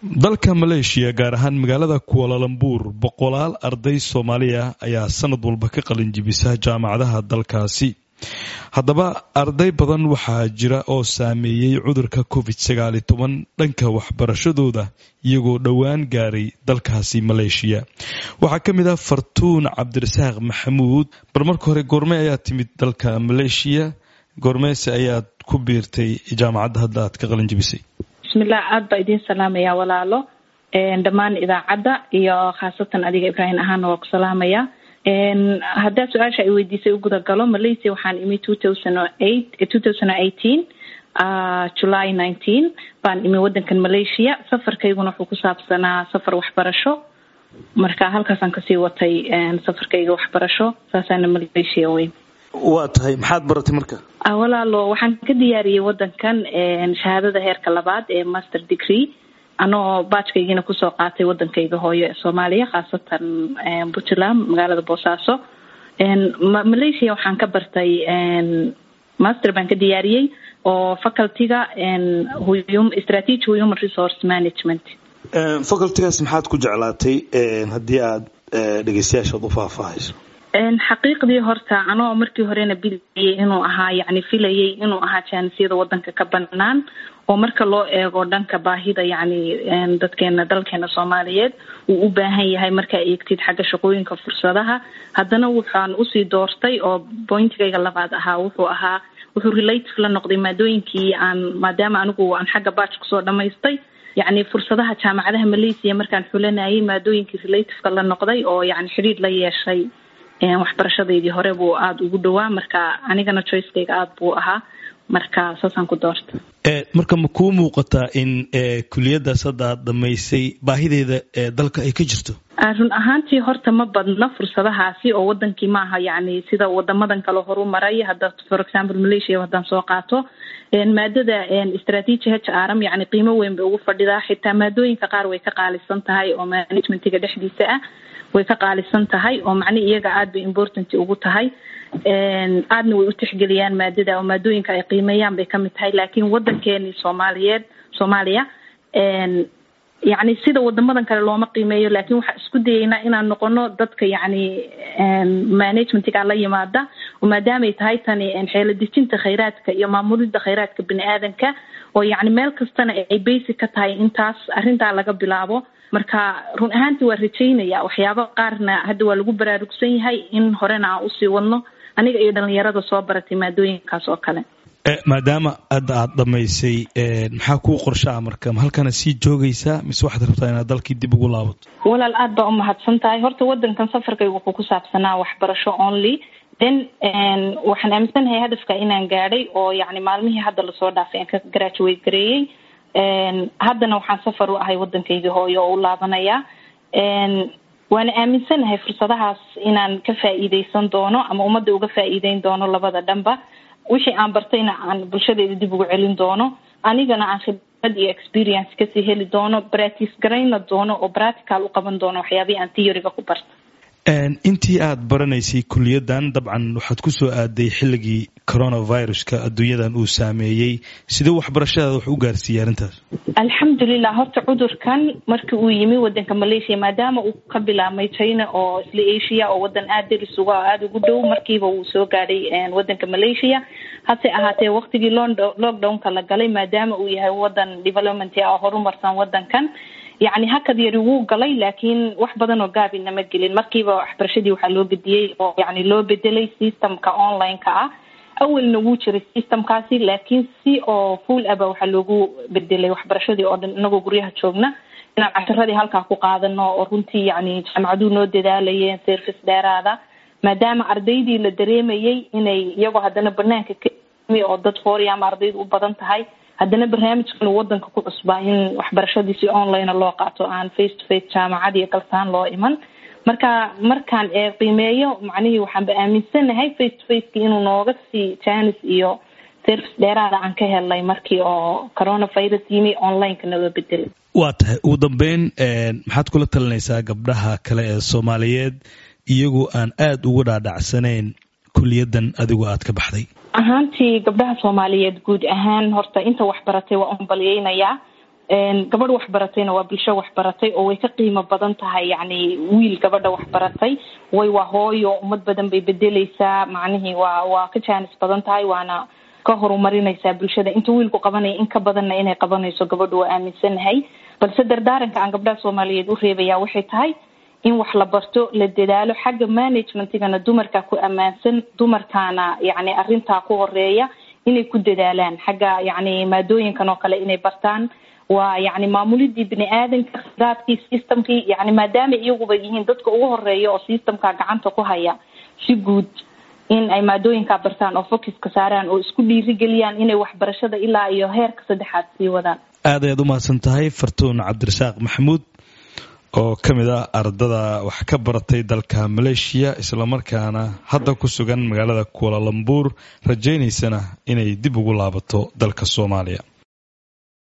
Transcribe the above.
dalka maleeshiya gaar ahaan magaalada kualalambuur boqolaal arday soomaaliya ayaa sanad walba ka qalin jibisa jaamacadaha dalkaasi haddaba arday badan waxaa jira oo saameeyey cudurka covid sagaali toban dhanka waxbarashadooda iyagoo dhowaan gaaray dalkaasi maleeshiya waxaa ka mid ah fartuun cabdirasaaq maxamuud bal marka hore goorme ayaa timid dalka maleeshiya goormeese ayaad ku biirtay jaamacadda hadda aad ka qalin jibisay bismillah aada baa idiin salaamaya walaalo dhammaan idaacadda iyo khaasatan adiga ibraahim ahaana waa ku salaamaya haddaa su-aasha ay weydiisay u gudagalo malaysia waxaan imi two thousand eight two thousand eighteen july nineteen baan imi wadankan malaysia safarkayguna wuxuu ku saabsanaa safar waxbarasho marka halkaasaan kasii watay safarkayga waxbarasho saasaana malaysia weyn waa tahay maxaad baratay marka walaalo waxaan ka diyaariyey wadankan shahaadada heerka labaad ee master degree anoo baajkaygiina kusoo qaatay wadankayga hooyo ee soomaaliya khaasatan puntland magaalada boosaaso malaysia waxaan ka bartay master baan ka diyaariyey oo facultyga strategy human resource management facultygaas maxaad ku jeclaatay haddii aad dhegeystayaashaad u faahfaahayso xaqiiqdii horta anoo markii horena bilayay inuu ahaa yani filayay inuu ahaa jaanisiyada wadanka ka banaan oo marka loo eego dhanka baahida yani dadkeena dalkeena soomaaliyeed uu u baahan yahay markaa eegtid xagga shaqooyinka fursadaha haddana waxaan usii doortay oo bointigayga labaad ahaa wuxuu ahaa wuxuu relative la noqday maadooyinkii aan maadaama anigu aan xagga baaj kusoo dhamaystay yacni fursadaha jaamacadaha malaysia markaan xulanayay maadooyinkii relativeka la noqday oo yani xidhiir la yeeshay waxbarashadeydii hore buu aada ugu dhawaa marka anigana choicekayga aada buu ahaa marka saasaan ku doorta marka ma kuu muuqataa in kuliyadaas hadda aad dhamaysay baahideeda dalka ay ka jirto run ahaantii horta ma badna fursadahaasi oo wadankii maaha yani sida wadamadan kale horu maray hadda for example malaysia haddaan soo qaato maadada strategy h rm yani qiimo weyn bay ugu fadhidaa xitaa maadooyinka qaar way ka qaalisan tahay oo managementiga dhexdiisa ah way ka qaalisan tahay oo macnihi iyaga aada bay important ugu tahay aadna way u tixgeliyaan maadada oo maadooyinka ay qiimeeyaan bay kamid tahay laakiin wadankeeni soomaaliyeed soomaaliya yacni sida wadamadan kale looma qiimeeyo laakiin waxaa isku dayeynaa inaan noqono dadka yacni managementiga la yimaada oo maadaamay tahay tani xeelo dejinta khayraadka iyo maamulida khayraadka bini aadanka oo yacni meel kastana ay basic ka tahay intaas arrintaa laga bilaabo marka run ahaantii waa rajaynaya waxyaaba qaarna hadda waa lagu baraarugsan yahay in horena aan usii wadno aniga iyo dhalinyarada soo baratay maadooyinkaas oo kale maadaama hadda aada dhamaysay maxaa kuu qorshaa marka ma halkana sii joogaysaa mise waxaad rabtaa inaad dalkii dib ugu laabato walaal aada baa umahadsan tahay horta wadankan safarkayga wuxuu ku saabsanaa waxbarasho only then waxaan aaminsanahay hadafka inaan gaadhay oo yacni maalmihii hadda lasoo dhaafay aan ka graduate gareeyey haddana waxaan safar u ahay waddankaygii hooyo oo u laabanaya waana aaminsanahay fursadahaas inaan ka faa'iideysan doono ama ummadda uga faa'iideyn doono labada dhanba wixii aan bartayna aan bulshadeeda dib ugu celin doono anigana aan khibrad iyo experience kasii heli doono practice garayna doono oo practical u qaban doono waxyaabihii aan theoryga ku barta intii aada baranaysay kuliyaddan dabcan waxaad ku soo aaday xilligii coronaviruska adduunyadan uu saameeyey sidee waxbarashadaada wax u gaarsiiyey arrintaas alxamdulilah horta cudurkan markii uu yimi wadanka malaysia maadaama uu ka bilaabmay china oo isla asia oo wadan aada deris uga aada ugu dhow markiiba uu soo gaadhay wadanka malaysia hase ahaatee waktigii lockdownka la galay maadaama uu yahay wadan development ah oo horumarsan wadankan yacni hakad yari wuu galay laakiin wax badan oo gaabina ma gelin markiiba waxbarashadii waxaa loo gediyey oo yani loo bedelay systemka online-ka ah awalna wuu jiray systemkaasi laakiin si oo full aba waxaa loogu bedelay waxbarashadii oo dhan inagoo guryaha joogna inaan casharadii halkaa ku qaadano oo runtii yani jaamacaduhu noo dadaalayeen service dheeraada maadaama ardaydii la dareemayay inay iyagoo haddana banaanka ka yimi oo dad fooriya ama ardaydu u badan tahay haddana barnaamijkan uu wadanka ku cusbaa in waxbarashadiisi online loo qaato aan face to face jaamacad iyo galsaan loo iman marka markaan ee qiimeeyo macnihii waxaanba aaminsanahay face to faceki inuu nooga sii janis iyo service dheeraada aan ka helnay markii oo coronavirus yimi onlineka naga bedelay waa tahay ugu dambeyn maxaad kula talinaysaa gabdhaha kale ee soomaaliyeed iyagoo aan aada ugu dhaadhacsanayn kuliyaddan adigu aad ka baxday ahaantii gabdhaha soomaaliyeed guud ahaan horta inta waxbaratay waa unbalyeynayaa gabadh waxbaratayna waa bulsho waxbaratay oo way ka qiimo badan tahay yacni wiil gabadha waxbaratay way waa hooyo ummad badan bay bedeleysaa macnihii waa waa ka jaanis badan tahay waana ka horumarinaysaa bulshada inta wiilku qabanaya in ka badanna inay qabanayso gabadhu waa aaminsanahay balse dardaaranka aan gabdhaha soomaaliyeed u reebaya waxay tahay in wax la barto la dadaalo xagga managementigana dumarkaa ku ammaansan dumarkaana yacni arrintaa ku horeeya inay ku dadaalaan xagga yacni maadooyinkan oo kale inay bartaan waa yacni maamulidii bini aadanka khidaadkii systemkii yacni maadaama iyaguba yihiin dadka ugu horeeya oo systemka gacanta ku haya si guud in ay maadooyinkaa bartaan oo focuska saaraan oo isku dhiirigeliyaan inay waxbarashada ilaa iyo heerka saddexaad sii wadaan aad ayaad umahadsan tahay fartuun cabdirasaaq maxamuud oo ka mid ah ardada wax ka baratay dalka maleeshiya islamarkaana hadda ku sugan magaalada kualalambuur rajaynaysana inay dib ugu laabato dalka soomaaliya